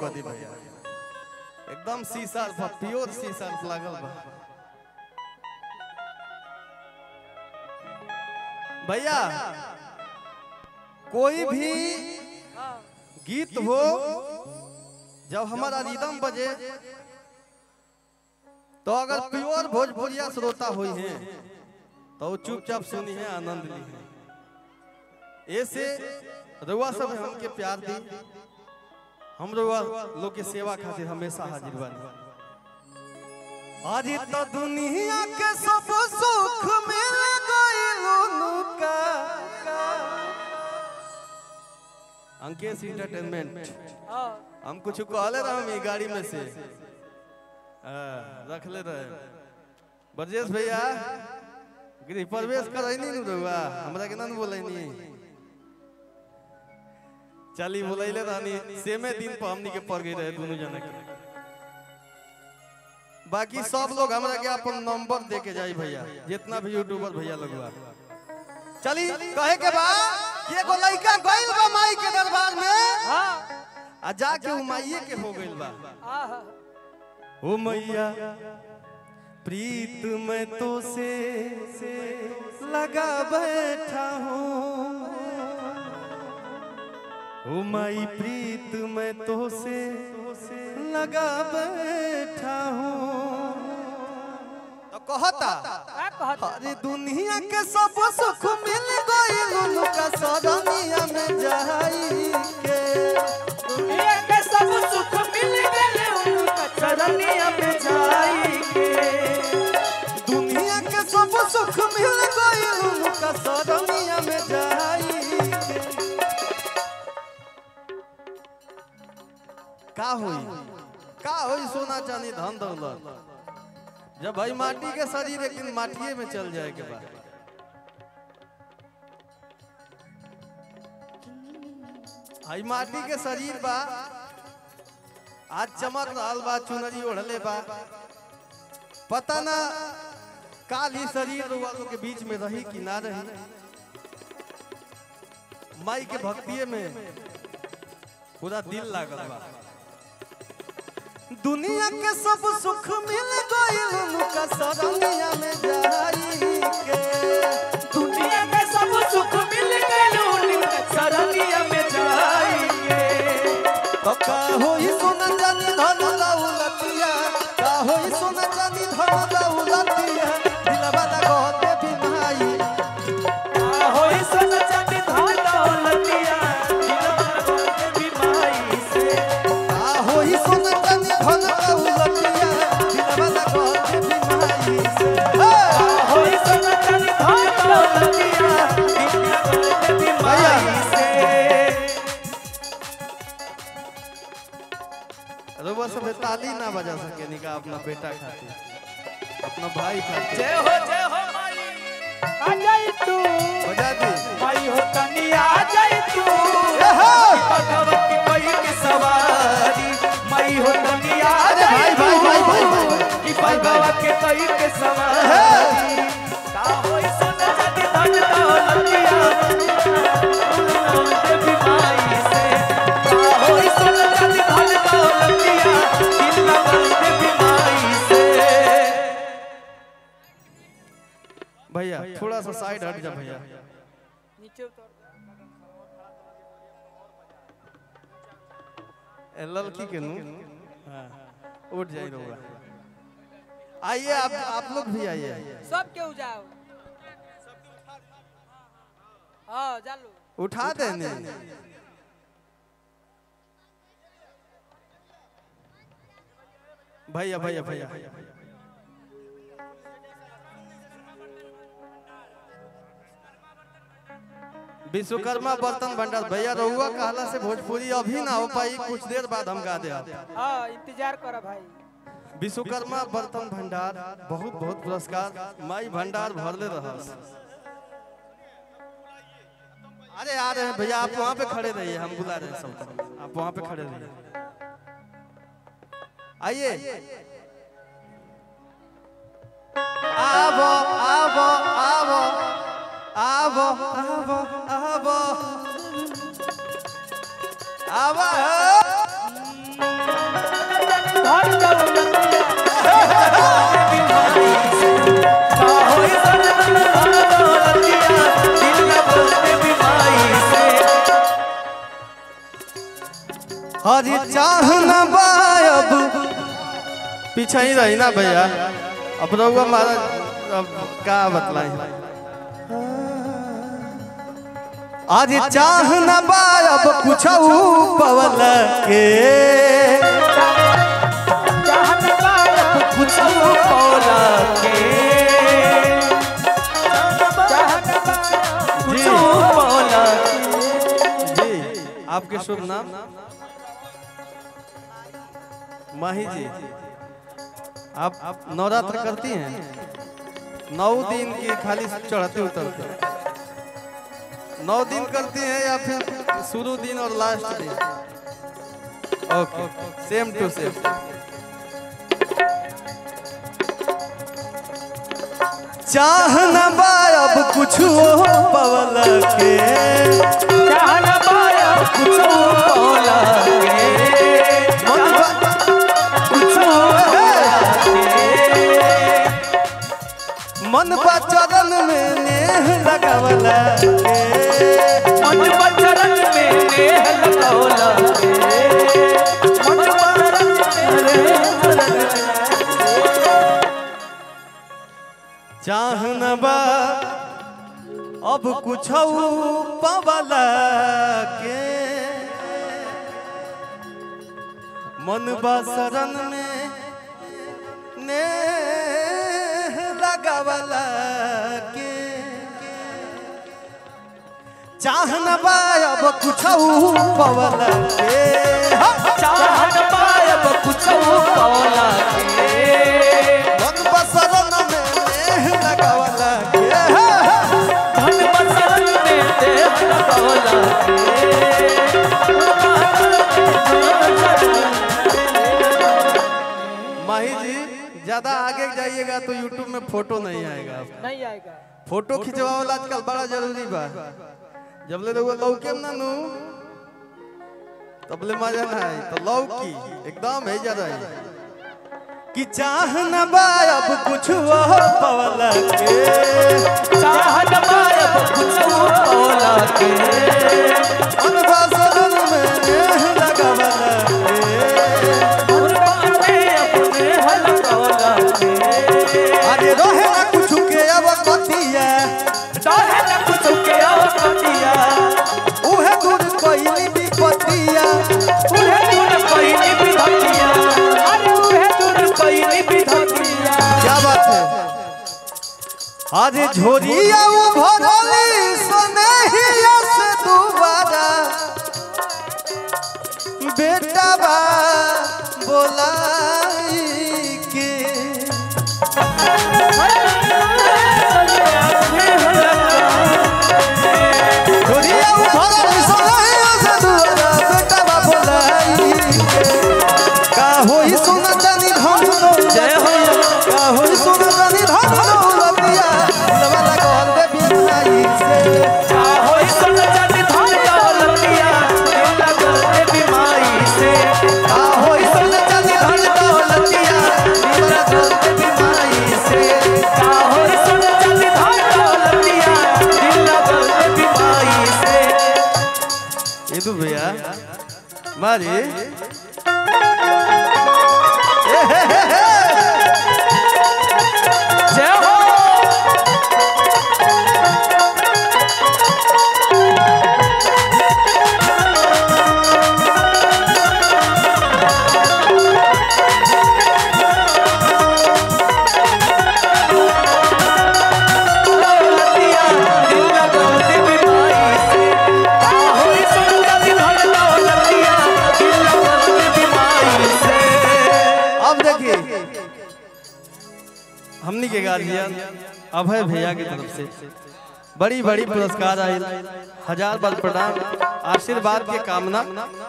कर दी भैया एकदम शीशा पर प्योर शीशा लागल बा भैया कोई भी गीत हो जब हमारा रिदम बजे तो अगर प्योर भोजपुरिया श्रोता हुई हैं तो वो चुपचाप सुनी है आनंद ली है ऐसे रुआ सब हमके प्यार दी हम रुआ लोग के सेवा खातिर हमेशा हाजिर बानी आज तो दुनिया के सब सुख मिल गइल का अंकेश इंटरटेनमेंट हम कुछ कहले रहे हम ई गाड़ी में से हाँ, रख ले रहे ब्रजेश भैया गृह प्रवेश करैनी नु रहुआ हमरा के ना नु बोलैनी चली बोलैले रहनी सेमे दिन पर हमनी के पड़ गई रहे दोनों जना के बाकी सब लोग हमरा के अपन नंबर दे के जाई भैया जितना भी यूट्यूबर भैया लोग बा चली कहे के बा कि एगो लइका गइल बा माई के दरबार में आ जाके उ माईए के हो गइल बा ओ मैया प्रीत मैं तो से, से लगा बैठा हूँ ओ माई प्रीत मैं तो से, से लगा बैठा हूँ तो कहता अरे दुनिया के सब सुख मिल गइल उनका सरनिया में जाई के दुनिया के सब सुख मिल गए उनका चरनिया में जाई के दुनिया के सब सुख मिल गइल उनका सरनिया में जाई के का होई का होई सोना चांदी धन दौलत जब भाई माटी के शरीर लेकिन माटिए में चल जाए के बाद आई माटी के शरीर बा आज चमक रहल बा चुनरी ओढ़ले बा पता ना काल ही शरीर वालों के बीच में रही कि ना रही माई के भक्तिये में पूरा दिल लागल बा दुनिया के सब सुख मिल गइल उनका सरनिया में जाई के दुनिया के सब सुख मिल गए उनका चरनिया में जाई के तो का होई सोना जानी धन दौलतिया का होई सोना जानी धन दौलतिया दिलवा लगा होते भी माई होई सन चांदी धन दौलतिया दिलवा के बीमारी से का होई सोना जानी धन दौलतिया दिलवा लगा होते भी माई से हे! होई सन चांदी धन दौलतिया दिलवा के बीमारी से रउआ सब ताली ना बजा सके निका अपना बेटा खातिर अपना भाई खातिर जय हो जय हो माई आ जाई तू बजा दी माई हो तनी आ जाई तू ए हो! भगवती कोई के सवारी माई हो तनी आ अरे जाई भाई, तू भाई, भाई, भाई, भाई, भाई। कि भगवती कोई के सवारी का होई सोना चांदी धन दौलतिया देवी माई से का होई सोना चांदी धन दौलतिया दिल लगल देवी माई से भैया थोड़ा सा साइड हट जा भैया नीचे उतर ए, लड़की के नु हाँ, उठ जाई रउआ आइए आप आप लोग भी आइए सब केहू जाओ हाँ जालो उठा देने भैया भैया भैया विश्वकर्मा बर्तन भंडार भैया रहुआ कहला से भोजपुरी अभी ना हो पाई कुछ देर बाद हम गा दे हाँ इंतजार करो भाई विश्वकर्मा बर्तन भंडार बहुत बहुत पुरस्कार माई भंडार भरले रहा अरे आ रहे हैं भैया आप वहां पे खड़े रहिए हम बुला रहे हैं सब आप वहां पे खड़े रहिए आइए आवो आवो आवो आवो आवो आवो आवो चाहना बायब पीछे ही रही ना भैया अब रहुआ मारा अब का बतलाई आज चाहना बायब कुछ पवल के चाहत बायब कुछ पौला के चाहत बायब कुछ पौला के जी आपके शुभ नाम माही जी आप आप नवरात्र करती हैं नौ दिन की खाली चढ़ते उतरते नौ दिन करती हैं या फिर शुरू दिन और लास्ट दिन ओके सेम टू सेम चाहना बायब कुछ पवल के चाहत बायब कुछ पौला के मन बा- कुछ पौला के मन बा चरण में नेह लगावला के मन बचरन में नेह लगौला के मन बचरन में नेह लगौला चाहन बा अब कुछ पवला के मन बा शरण में नेह लगावला के चाहन बा अब कुछ पवला के चाहत बायब कुछ पौला के मन बा शरण में नेह लगावला के धन बचरन में देह लगौला के माही जी ज्यादा आगे जाइएगा तो यूट्यूब में फोटो नहीं आएगा आपका। नहीं आएगा फोटो खिंचवा वाला आजकल बड़ा जरूरी बा जब ले रहुआ लौके ना नू तब ले मजा ना आई तो लौकी एकदम है ज्यादा है कि चाह न बा अब कुछ वो पवल के चाहत बायब कुछ पौला के मन बा सदन में नेह लगावल के मन बाटे अपने हल लगौला के अरे रहे ना कुछ के अब कतिया चाहे न कुछ के आवतिया उहे दूर कोई विपतिया उहे दूर कोई नहीं बिधतिया अरे उहे दूर कोई नहीं बिधतिया क्या बात है आज झोरिया वो भरली सुनहिया से दोबारा बेटा बा बोलाई के झोरिया वो भरली सुनहिया से दोबारा बेटा बा बोलाई के का होई सुना जानी धन जय हो का होई सुना जानी धन दौलतिया लवला कहल दे बिनाई से होई सुन जाति धन दौलतिया दिल लगते बीमारी से का होई सुना जानी धन दौलतिया लवला कहल दे बिनाई से का होई सुन जाति धन दौलतिया दिल लगते बीमारी से इदु भैया मारी जय हो दौलतिया दिल लगते बीमारी से का होई सुन जाति धन दौलतिया दिल लगते बीमारी से अब देखिए हमनी के गार्जियन अभय भैया की तरफ से बड़ी बड़ी पुरस्कार आयल हजार बार प्रणाम आशीर्वाद के कामना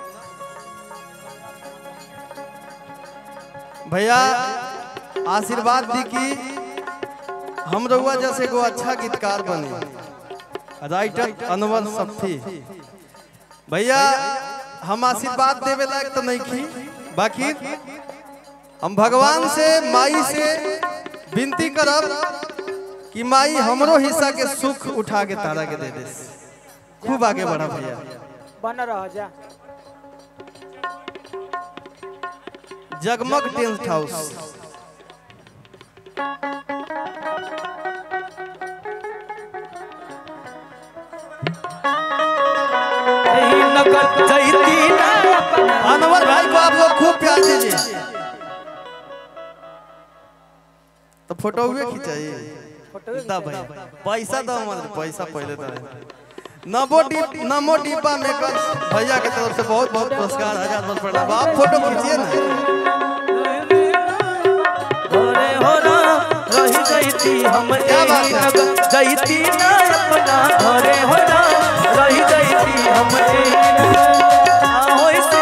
भैया आशीर्वाद दी कि हम रउआ जैसे को अच्छा गीतकार बने राइटर अनवर सफी भैया हम आशीर्वाद देवे लायक तो नहीं की बाकी हम भगवान से माई से विनती करब कि माई हमरो हिस्सा के सुख उठा के तारा के दे दे खूब आगे बढ़ा भैया बन रह जा जगमग टेंट हाउस यही नगर जैती ना अपना अनवर भाई को आप लोग खूब प्यार दीजिए तो फोटो भी खिंचाइए फोटो दा भाई पैसा दो मत पैसा पहले दो नमो डिप नमो डिब्बा मेकर भैया के तरफ से बहुत बहुत पुरस्कार हजार बहुत प्रणाम आप फोटो खींचिए ना घरे हो राम रही जैती हम क्या बात यही है? नगर जैती ना अपना घरे हो राम रही जैती हम यही नगर आहो इसे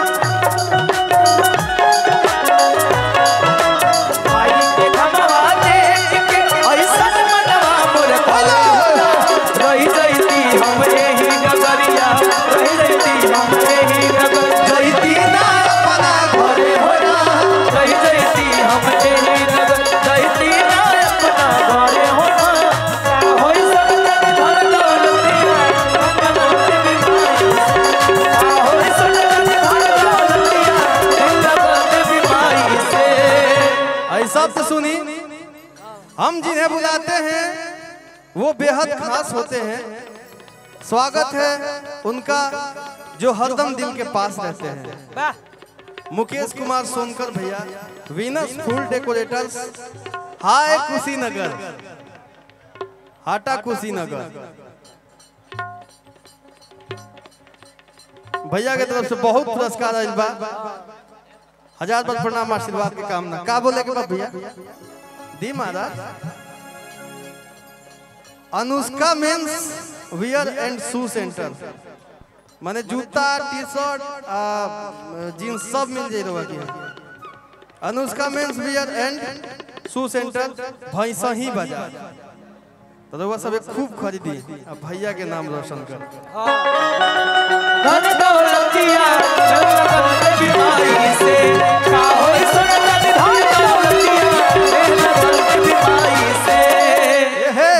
भाई के धमवा देख के ऐसन मनवा मोर खोला रही जैती हम यही नगरिया रही जैती हम यही नगर जैती ना अपना घरे हो राम रही जैती हम यही नगर जैती ना अपना घरे हो राम होई संगत धन दौलतिया मनोते बीमारी होई संगत धन दौलतिया मनोते बीमारी से ऐसा तो सुनी हम जिन्हें बुलाते हैं वो बेहद खास होते हैं स्वागत है उनका जो हरदम दिल के पास रहते हैं वाह मुकेश कुमार सोनकर भैया वीनस फूल डेकोरेटर्स हाय कुशीनगर हाटा कुशीनगर भैया के तरफ से बहुत पुरस्कार आइल बा हजार बार प्रणाम आशीर्वाद की कामना का बोले के बाद भैया दी महाराज Anushka men's wear and shoe centre माने जूता टी शर्ट जींस सब मिल जाए रहुआ की Anushka men's wear and shoe centre भैंसा ही बाजार तो रहुआ सब एक खूब खरीदी अब भैया के नाम रोशन कर धन दौलतिया मनोते बीमारी से का होई संगत धन दौलतिया मनोते बीमारी से हे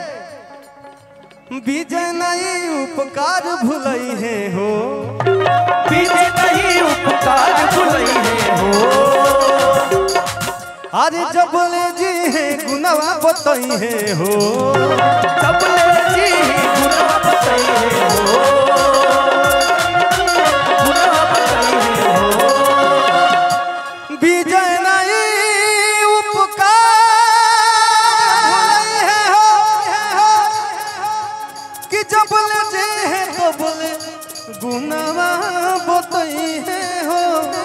विजय नहीं उपकार भुलई है हो पीछे नहीं उपकार भुलई है हो अरे जब ले जी है गुनावा बतई है हो सबले जी गुनाह बताई है हो गुनाह बताई है हो विजय नहीं उपकार भुलई है हो कि जब ले जे है तो बोले गुनावा बतई है हो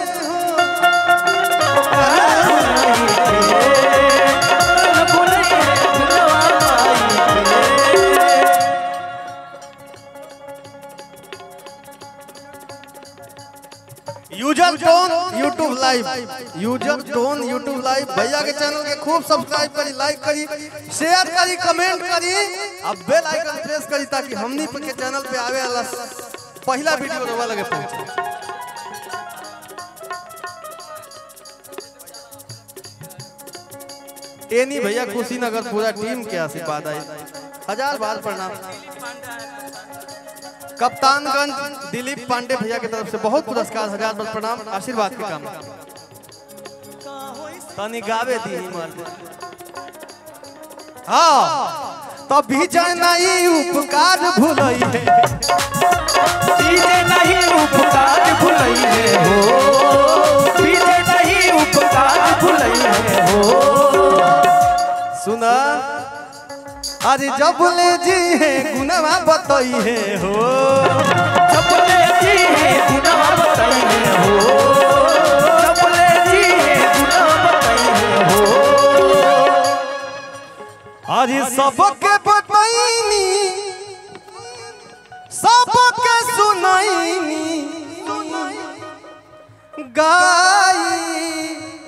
user tone YouTube live user tone YouTube live भैया के चैनल के खूब सब्सक्राइब करी लाइक करी शेयर करी कमेंट करी अब बेल आइकन प्रेस करी ताकि हमनी के चैनल पे आवे वाला पहला वीडियो रवा लगे पहुंचे एनी भैया कुशीनगर पूरा टीम के आशीर्वाद आई हजार बार प्रणाम कप्तानगंज दिलीप पांडे भैया की तरफ से बहुत पुरस्कार हजार बार प्रणाम आशीर्वाद के काम तनी गावे दी ही मर दे हाँ तब भी नहीं उपकार भूलई है पीछे नहीं उपकार भुलई है हो पीछे नहीं उपकार भुलई है हो सुना अरे जब ले जी है गुनावा बतई है हो चपले जी है गुनाह बताई है हो चपले जी है गुनाह बताई है हो अरे सबके बतईनी सबके सुनईनी गाई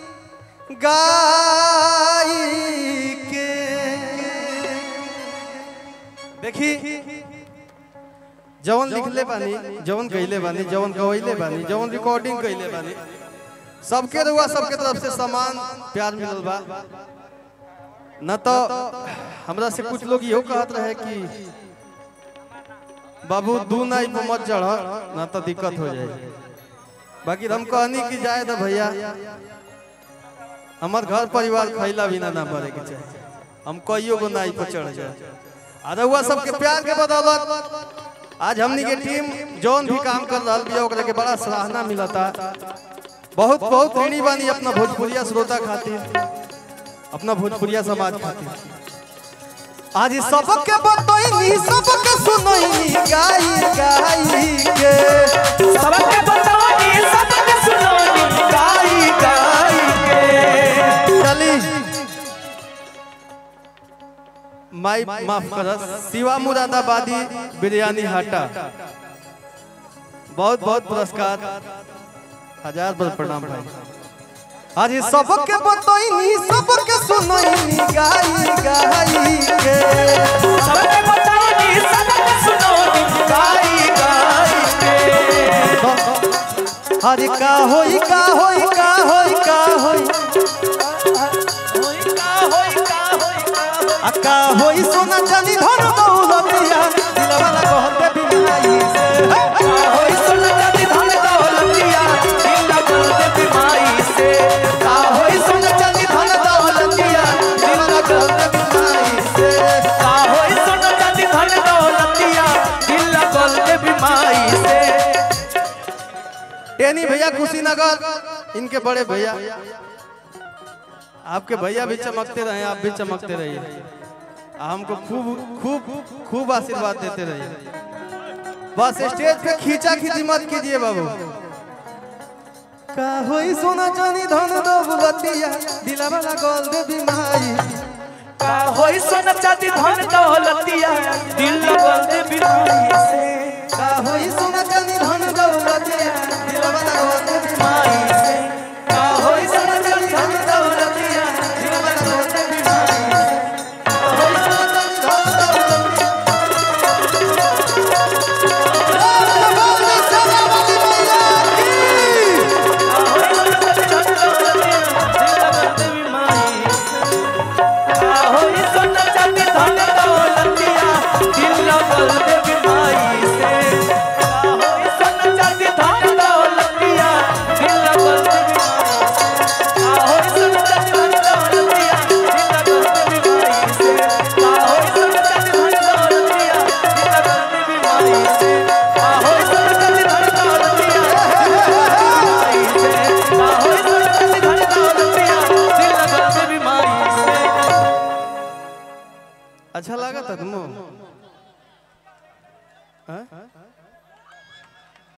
गाई के देखी जवन लिखले बानी जवन गईले बानी जवन गवैले बानी जवन रिकॉर्डिंग कइले बानी सबके रुआ सबके तरफ से समान प्यार मिलल बा न तो हमरा से कुछ लोग इहो कहत रहे कि बाबू दू नाई पे मत चढ़ न तो दिक्कत हो जाए बाकी हम कहनी कि जाए तो भैया हमार घर परिवार खैला बिना ना पड़े के चाहिए हम कईयो गो नाई पर चढ़ जाए आ रउआ सबके प्यार के बदौलत आज हमनी के टीम जौन भी काम कर रहा बिया ओकरा के बड़ा सराहना मिलता बहुत बहुत ऋणी बानी अपना भोजपुरिया श्रोता खातिर अपना भोजपुरिया समाज खातिर आज सबके बतैनी सबके सुनैनी गाई गाई के सबके बताओनी सबके सुनोनी गाई गाई के चली माई माफ करस शिवा मुरादाबादी बिरयानी हाटा बहुत बहुत पुरस्कार हजार बार प्रणाम भाई आज सबके बतैनी सबके सुनैनी गाई गाई के सबके बताओनी सबके सुनोनी गाई गाई के अरे का होई का होई का होई का होई होई का होई का होई का होई आ का होई सोना चांदी धन दौलतिया दिलवा ना कहते बिनाई से का होई सोना चांदी धन दौलतिया दिल लगल दे बीमारी से का होई सोना चांदी धन दौलतिया दिल लगल दे बिनाई से का होई सोना चांदी धन दौलतिया दिल लगल दे बीमारी से टेनी भैया कुशीनगर इनके बड़े भैया आपके भैया भी चमकते रहे आप भी चमकते रहिए हमको खूब खूब खूब आशीर्वाद देते रहिए बस स्टेज पे खींचा खींची मत कीजिए बाबू का होई सोना चांदी धन दौलतिया दिलवा लगल दे बिनाई का होई सोना चांदी धन दौलतिया दिल लगल दे बीमारी से का होई सोना चांदी धन दौलतिया दिलवा लगल दे बिनाई से का होई सोना चांदी धन दौलतिया दिलवा लगल दे बिनाई का होई सोना चांदी धन दौलतिया अच्छा लगा था तुमको हाँ?